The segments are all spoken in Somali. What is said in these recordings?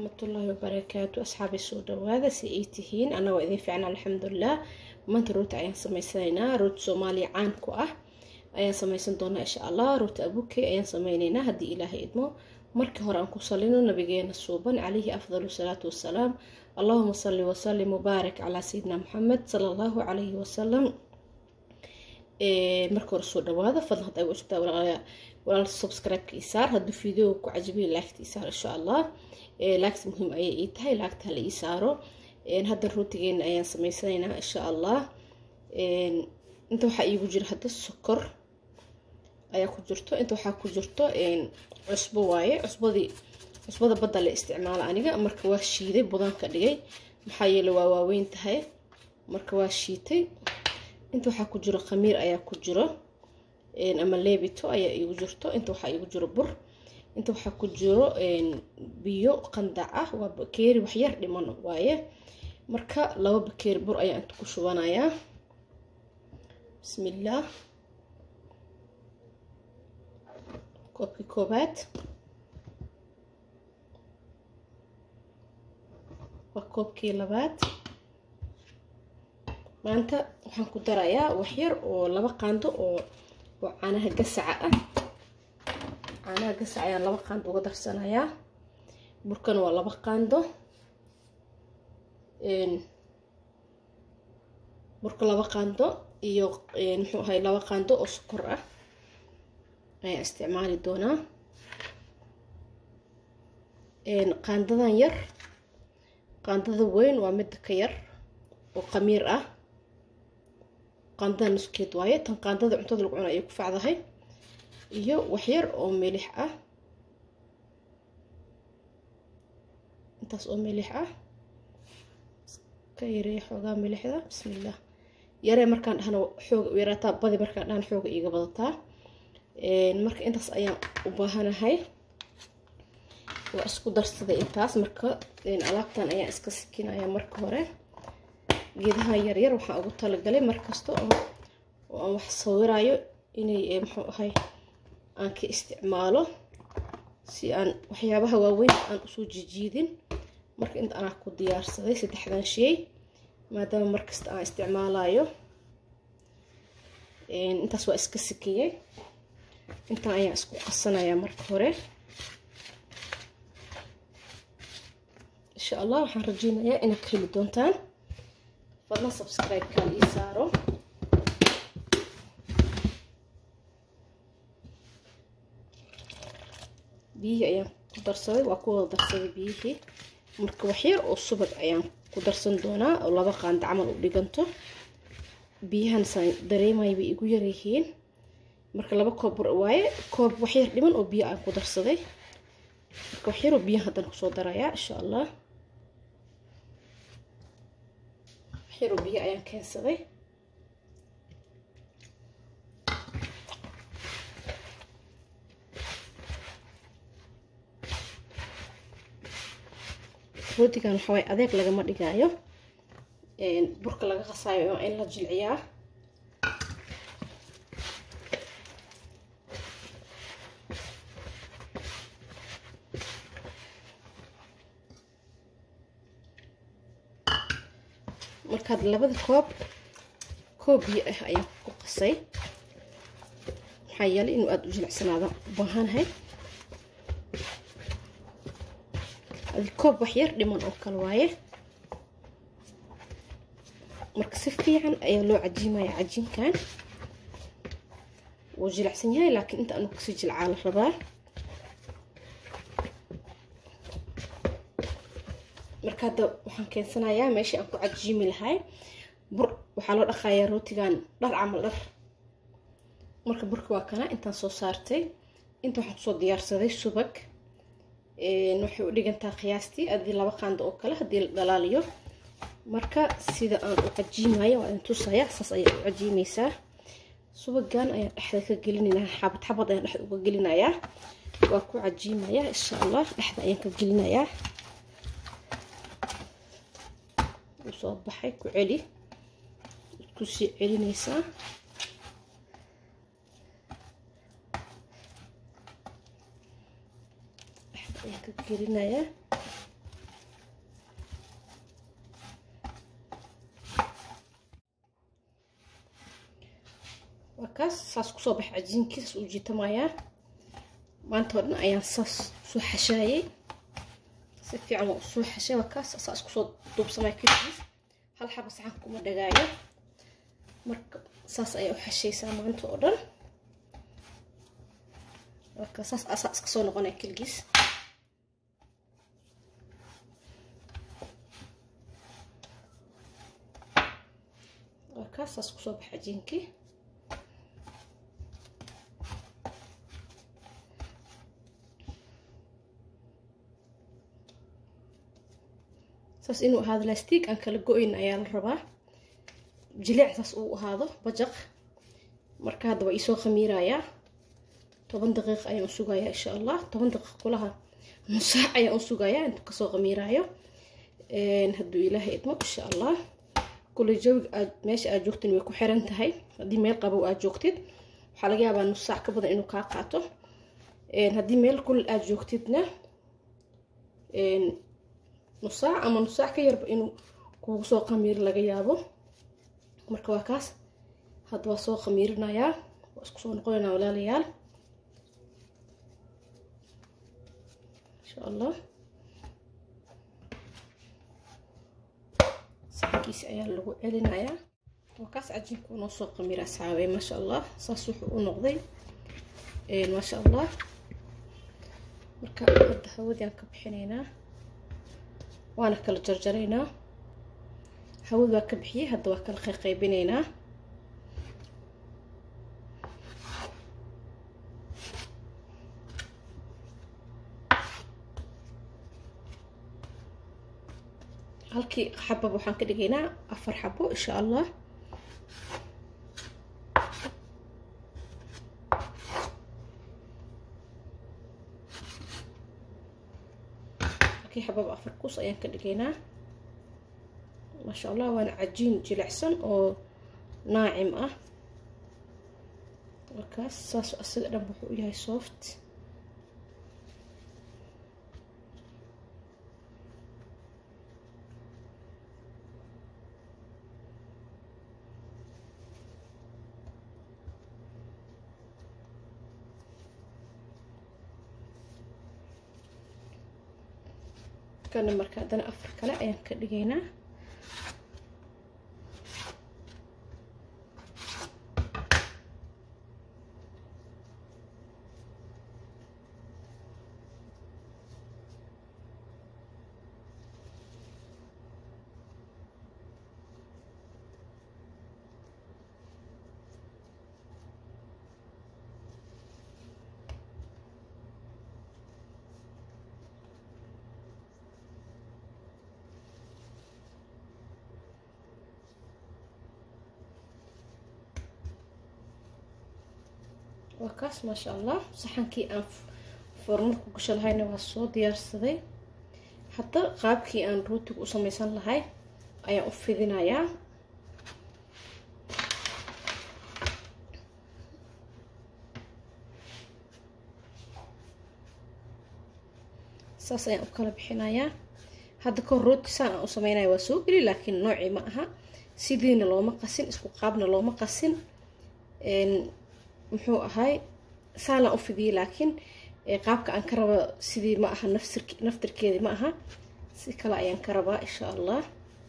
waraxmatullaahi wabarakaatu asxaabay soo dhawaada si ay tihiin anagoo idin fiicna alxamdulilah maanta rooti ayaan sameysanaynaa rooti soomaaliya caan ku ah ayaan sameysan doonaa insha allah rooti abuke ayaan sameyneynaa haddii ilaahay idmo markii hore aan ku salino nabigeena suuban calayhi afdalu salaatu wassalaam allahuma salli wasalim mubaarak calaa sayidina maxamed sala allahu calayhi wasalam marka hore soo dhawaada fadlan hadda ay cusubtaa walaal subscribe-ka isaar hadduu video ku cajibiyo laagta isaar insha allah laagta muhiim ayay ii tahay laagta hala ii saaro hadda rootigeena ayaan sameysanaynaa insha allah inta waxaa iigu jira hadda sokor ayaa ku jirto inta waxaa ku jirto cusbo waaye cusbadii cusbada badda la isticmaala aniga marka waa shiiday budan ka dhigay maxaa yeele waa waaweyn tahay marka waa shiitay inta waxaa ku jiro khamiir ayaa ku jiro ama leebito ayaa iigu jirto inta waxaa iigu jiro bur inta waxaa ku jiro biyo qandac ah waa bakeeri waxyar dhiman waaye marka laba bakeeri bur ayaa inta ku shubanayaa bismillaah koobkii koobaad waa koobkii labaad maanta waxaan ku darayaa waxyar oo laba qaando oo oo caanaha gasaca ah caanaha gasaca ayaan laba qaando uga darsanayaa burkana waa laba qaando burka laba qaando iyo muxuu ahay laba qaando oo sokor ah ayaan isticmaali doonaa qaandadan yar qaandada weyn waa midda ka yar oo qamiir ah qaandada nuskeed waaye tan qaandada cuntada lagu cuna ayay ku facdahay iyo waxyar oo milix ah intaas oo milix ah ka yareeya xoogaa milixda bismillaah yaree markaan dhahna xooga u yaraataa badi markaan dhahna xooga iiga badataa marka intaas ayaan u baahanahay waa isku darsaday intaas marka alaabtan ayaan iska sikinaya marka hore geedaha yaryar waxaan ugu talagalay markasta oo aan wax sawirayo inay muxuu ahay aan ka isticmaalo si aan waxyaabaha waaweyn aan usoo jijiidin marka inta anaa ku diyaarsaday saddexdan shay maadaama markasta aan isticmaalayo intaas waa iska sikiyey intaan ayaan isku qasanayaa marka hore insha allah waxaan rajeynayaa inaad ka heli doontaan fadlan subscribe-kaan ii saaro biyihii ayaan ku darsaday waa ku wada darsaday biyihii marka waxyar oo subag ayaan ku darsan doonaa oo laba qaanda camal u dhiganto biyahan saan dareemaya bay igu yaryihiin marka laba koob bur waaye koob waxyar dhiman oo biyo aan ku darsaday marka waxyaroo biyaha haddana kusoo darayaa insha allah waxyaroo biyo ayaan keensaday rootigan waxaa waye adeeg lagama dhigaayo burka laga qasaayo waa in la jilciyaa markaad labada koob koob biyo ah ayaan ku qasay maxaa yeelay inuu aada u jilicsanaada u baahanahay adi koob waxyar dhiman oo kale waaye marka si fiican ayaa loo cajiimaya cajiinkan wuu jilicsan yahay laakiin inta anu kasii jilcaa la rabaa marka hadda waxaan keensanayaa meeshii aan ku cajiimi lahay bur waxaa loo dhaqayaa rootigan dhar camal dhar marka burka waa kana intaan soo saartay inta waxaan kusoo diyaarsaday subag waxay u dhigantaa qiyaastii adii laba qaando oo kale haddii la dhalaaliyo marka sida aan u cajiimayo waa idin tusaya saas ayaa u cajiimaysaa subagan ayaan dhexda ka gelinayaa xabad xabad ayaan dhexda uga gelinayaa waa ku cajiimayaa insha allah dhexda ayaan ka gelinayaa soo baxay ku celi kusii celinaysaa dhexda ayaan ka gelinayaa waa kaas saas kusoo baxa cajiinkii saas uu jiitamayaa maanta oo dhan ayaan saas soo xashaayay si fiican waa usoo xashay waa kaas saas kusoo duubsamaya keligiis hal xaba saxan kuma dhagaayo marka saas ayaa u xashaysaa maanta oo dhan marka saas asaa iska soo noqonaya keligiis waa kaas saas kusoo baxa cajiinkii saas inuu ahaado lastiig aan kala go-ayn ayaa la rabaa jilic saas uu ahaado bajaq marka hadda waa iisoo khamiirayaa toban daqiiq ayaan u sugayaa insha allah toban daqiiq kulaha nusaac ayaan u sugayaa intuu kasoo khamiiraayo hadduu ilaahay idmo insha allah kule jawiga aad meesha aad joogtin way ku xiran tahay haddii meel qabow aad joogtid waxaa laga yaabaa nus saac ka badan inuu kaa qaato haddii meel kulil aad joogtidna nus saac ama nus saac ka yarba inuu kugu soo khamiir laga yaabo marka waa kaas hadda waa soo khamiirinayaa waa isku soo noqonaynaa walaalayaal insha allah saxankiisi ayaa lagu celinayaa waa kaas cajiinku noo soo khamiir asxaabe maasha allah saas wuxuu u noqday maasha allah marka hadda hawadiaan ka bixinaynaa waana kala jarjaraynaa hawad waa ka bixiyey hadda waa kala qayqaybinaynaa halkii xabab waxaan ka dhigaynaa afar xabo insha allah halkii xabab afar kus ayaan ka dhigaynaa maasha allah waana cajiin jilicsan oo naacim ah markaas saas asaga dhan wuxuu u yahay soft kana marka haddana afar kale ayaan ka dhigaynaa waa kaas maasha allah saxankii aan foormarku gasho lahayna waa soo diyaarsaday hadda qaabkii aan rootiga u sameysan lahay ayaan u fidinayaa saas ayaan u kala bixinayaa hadda kahor rooti saan aan u sameynaya waa soo geli laakiin noocii ma aha sidiina looma qasin isku qaabna looma qasin muxuu ahay saanaan u fidiyey laakiin qaabka aan ka raba sidii ma aha naftirkeedii ma aha si kale ayaan ka rabaa insha allah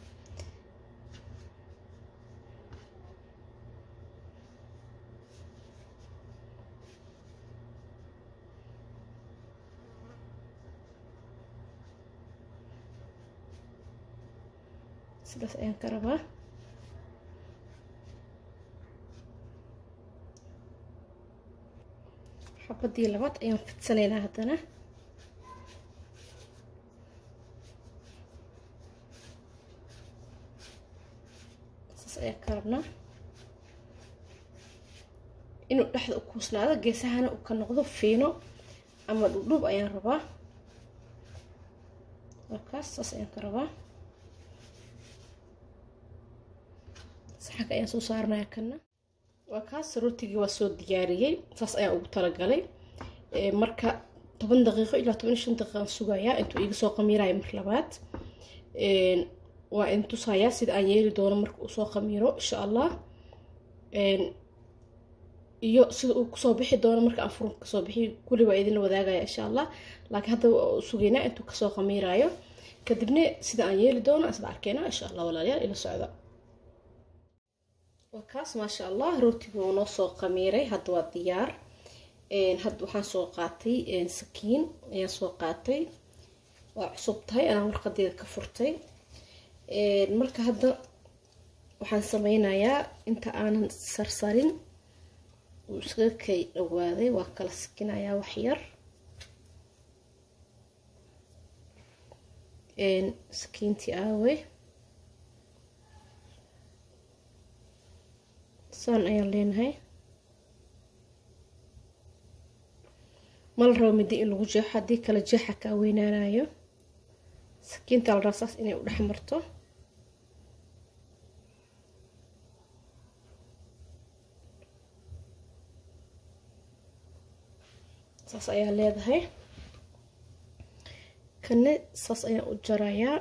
sidaas ayaan ka rabaa xabadii labaad ayaan fidsanaynaa haddana saas ayaan ka rabnaa inuu dhexda u kuusnaado geesahana uu ka noqdo fiino ama dhubdhub ayaan rabaa markaas saas ayaan ka rabaa saxanka ayaan soo saaranaya kana waa kaas rootigii waa soo diyaariyey saas ayaan ugu talagalay marka toban daqiiqo ilaa toban iyo shan daqiiqaan sugayaa intuu iga soo qamiirayo mar labaad waa in tusayaa sida aan yeeli doono marka uu soo qamiiro insha allah iyo sida uu kusoo bixi doono marka aan furunka kasoo bixiyo kulli waa idinla wadaagaya insha allah laakiin hadda sugeynaa intuu kasoo khamiiraayo kadibna sida aan yeeli doono isla arkeyna insha allah walaalayaal ila socda waa kaas maasha allah rootiga uu noo soo khamiiray hadda waa diyaar hadda waxaan soo qaatay sakiin ayaan soo qaatay waa cusub tahay anaan warqadeeda ka furtay marka hadda waxaan sameynayaa inta aanan sarsarin uu iskaga kay dhawaaday waa kala sikinayaa waxyar sakiintii aawe saan ayaan leenahay mala rabo middo in lagu jeexo haddii kale jeexa kaa weynaanayo sakiinta la rabaa saas inay u dhex marto saas ayaa leedahay kane saas ayaan u jarayaa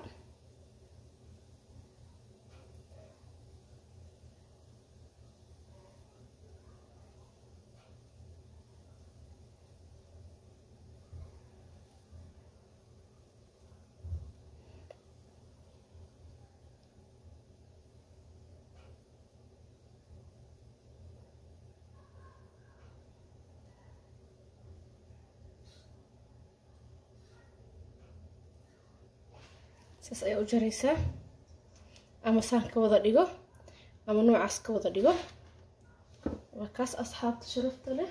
saas ayaa u jaraysaa ama saan ka wada dhigo ama noocaas ka wada dhigo waa kaas asxaabta sharafta leh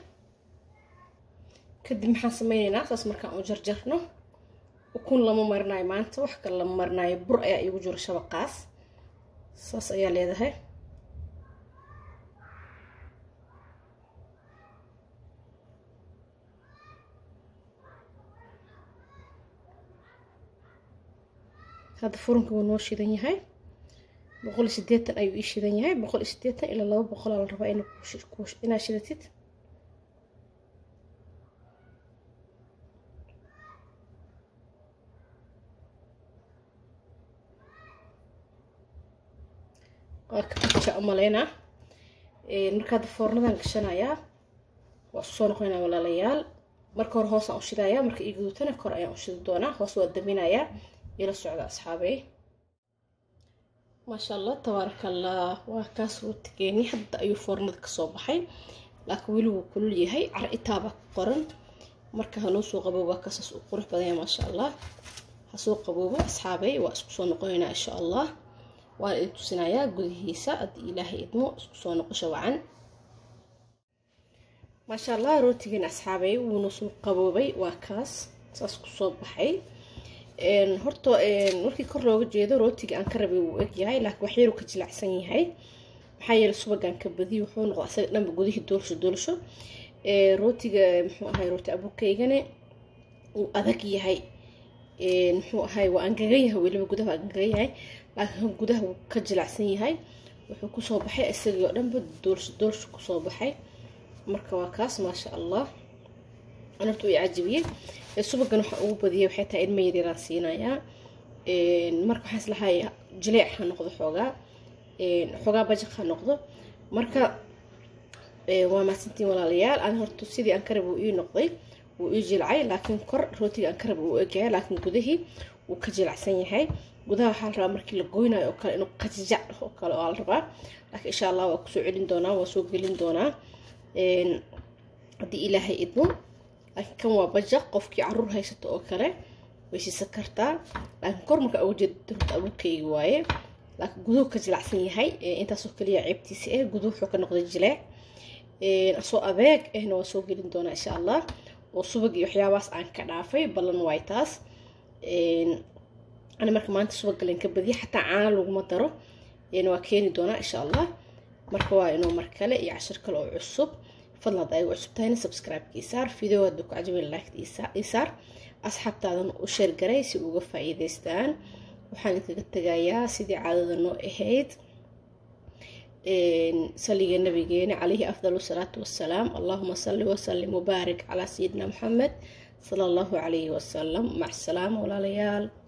kadib maxaan sameyneynaa saas markaan u jarjarno ukun lama marinayo maanta wax kale lama marinayo bur ayaa iigu jiro shabaqaas saas ayaa leedahay hadda furunka wuu noo shidan yahay boqol iyo sideetan ayuu ii shidan yahay boqol iyo sideetan ilaa laba boqolaa la rabaa inaad shidatid waa kaja umaleynaa marka hadda foornadan gashanayaa waa isku soo noqonayaa walaalayaal marka hore hoosaan u shidayaa marka ii gudutana kor ayaan u shidi doonaa hoos waa daminayaa ila socda asxaabey maasha allah tabaaraka allah waa kaas rootigeeni hadda ayuu foornada kasoo baxay laakiin weli wuu kulul yahay car itaabaa ku qoran marka hanoo soo qabooba kasaas u qurux badanya maasha allah hasoo qaboobo asxaabey waa isku soo noqonaynaa insha allah waan idin tusinayaa gudihiisa haddii ilaahay idmo isku soo noqosho wacan maasha allah rootigeeni asxaabey wuuna soo qaboobay waa kaas saas kusoo baxay horta markii kor looga jeedo rootiga aan ka rabay wuu egyahay laakiin waxyaru ka jilacsan yahay maxaa yeele subagaan ka badiyo wuxuu noqda asaga dhanba gudihii doolasho doolasho rootiga muxuu ahay rooti abukaygane uu adag yahay muxuu ahay waa angagan yahay weliba gudaha waa angagan yahay laakiin gudaha wuu ka jilacsan yahay wuxuu kusoo baxay isagii oo dhanba doolasho doolasho kusoo baxay marka waa kaas maasha allah anartu i cajibiyey subagan waxaa ugu badiyay waxay tahay ilma yaryaraan siinayaa marka waxaan islahay jileec ha noqdo xoogaa xoogaa bajaq ha noqdo marka waa mahadsantiin walaalayaal aan horta sidii aan karab wuu ii noqday wuu ii jilcay laakiin kor rootiga aan karab wuu egyahay laakiin gudihii wuu ka jilacsan yahay gudaha waxaa la rabaa markii la goynayo oo kale inuu qajajac oo kale oo la rabaa laakiin insha allah waa kusoo celin doonaa waa soo gelin doonaa haddii ilaahay idmo laakiin kan waa bajaq qofkii caruur haysato oo kale way siisan kartaa laakiin kor marka uga jeeda horta abuurkayga waaye laakiin guduhu ka jilacsan yahay intaasoo kaliya ceebtiisa eh guduhu wuxuu ka noqday jileec asoo abeeg ehna waa soo gelin doonaa insha allah oo subag iyo waxyaabahaas aan ka dhaafay ballan waay taas ani marka maanta subag galen ka badiya xataa caana laguma daro waa keeni doonaa insha allah marka waa inuu mar kale iyo cashir kale oo cusub fadlan hadda ay cusub tahayna subscribe-ka isaar video hadda ku cajabin like isaar asxaabtaadan u sheer garay si uga faa'iidaystaan waxaan idinkaga tegayaa sidii caadada noo ahayd saliga nabigeena calayhi afdalu salaatu wassalaam allahuma salli wasallim wabaarik calaa sayidina maxamed sala allahu calayhi wasalam mac salaama walaalayaal